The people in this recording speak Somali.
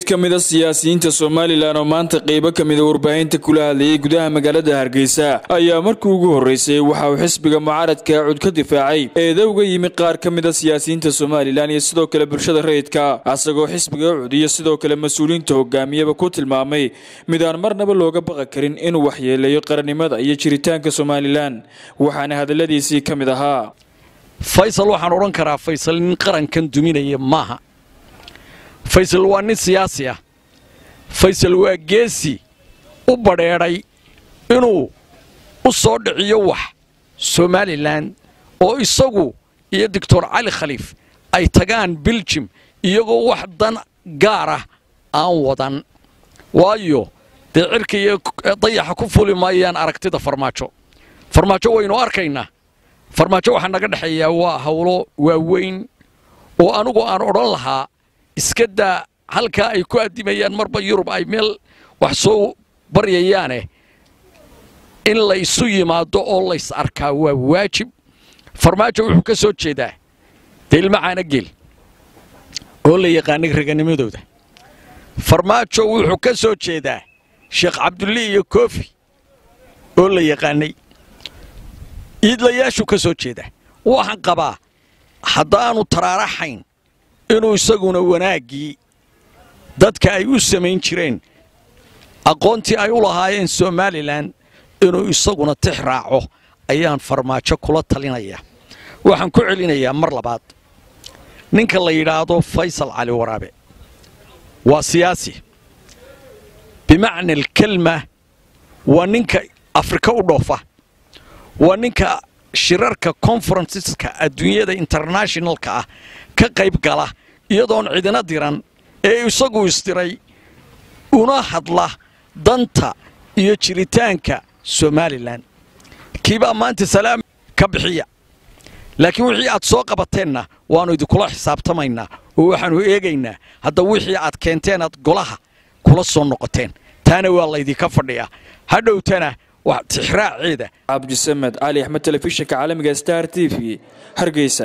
ka mida siyaasiyiinta somalilan oo maanta qeybo ka mida warbaahinta kula hadlayay gudaha magaalada hargeysa ayaa markii ugu horreysay waxa uu xisbiga mucaaradka cud ka difaacay eeda uga yimi qaar ka mida siyaasiyiinta somalilan iyo sidoo kale bulshada rayidka asagoo xisbiga cud iyo sidoo kale mas-uuliyiinta hogaamiyaba ku tilmaamay mid aan marnaba looga baqi karin inuu waxyeeleeyo qarannimada iyo jiritaanka somalilan waxaana hadalladiisii ka mid ahaa faysal waxaan odhan karaa faysal nin qarankan duminaya maaha faysal waa nin siyaasi ah faysal waa geesi u badheedhay inuu u soo dhiciyo wax somalilan oo isagu iyo doctor cali khaliif ay tagaan biljim iyagoo wax dan gaar ah aan wadan waayo dee cirka iyo dayaxa ku fuli maayaan aragtida farmaajo farmaajo waynu arkaynaa farmaajo waxaa naga dhexeeyaa waa hawlo waaweyn oo anugu aan odhan lahaa iska daa halkaa ay ku addimayaan marba yurub ay meel wax soo baryayaane in la isu yimaado oo lays arkaa waa waajib farmaajo wuxuu ka soo jeedaa dee ilma caana geel oo la yaqaanay raganimadooda farmaajo wuxuu ka soo jeedaa sheekh cabdulli iyo koofi oo la yaqaanay iidlayaashuu ka soo jeedaa waxaan qabaa haddaanu taraaraxayn inuu isaguna wanaaggii dadka ay u samayn jireen aqoontii ay u lahaayeen somalilan inuu isaguna tix raaco ayaan farmaajo kula talinaya waxaan ku celinayaa mar labaad ninka la yidhaahdo faysal cali waraabe waa siyaasi bimacna alkelma waa ninka afrika u dhoofa waa ninka shirarka conferenceska adduunyada internationalka ah ka qayb gala iyadoon cidina diran ee isagu isdiray una hadla danta iyo jiritaanka somalilan kiibaa maanta salaam ka bixiya laakiin wixii aad soo qabateenna waannu idinkula xisaabtamaynaa oo waxaannu eegaynaa hadda wixii aad keenteen aad golaha kula soo noqoteen taana waa laydinka fadhiyaa hadhowtana tixraaceeda cabdisamed cali axmed telefishinka caalamiga star t v hargeysa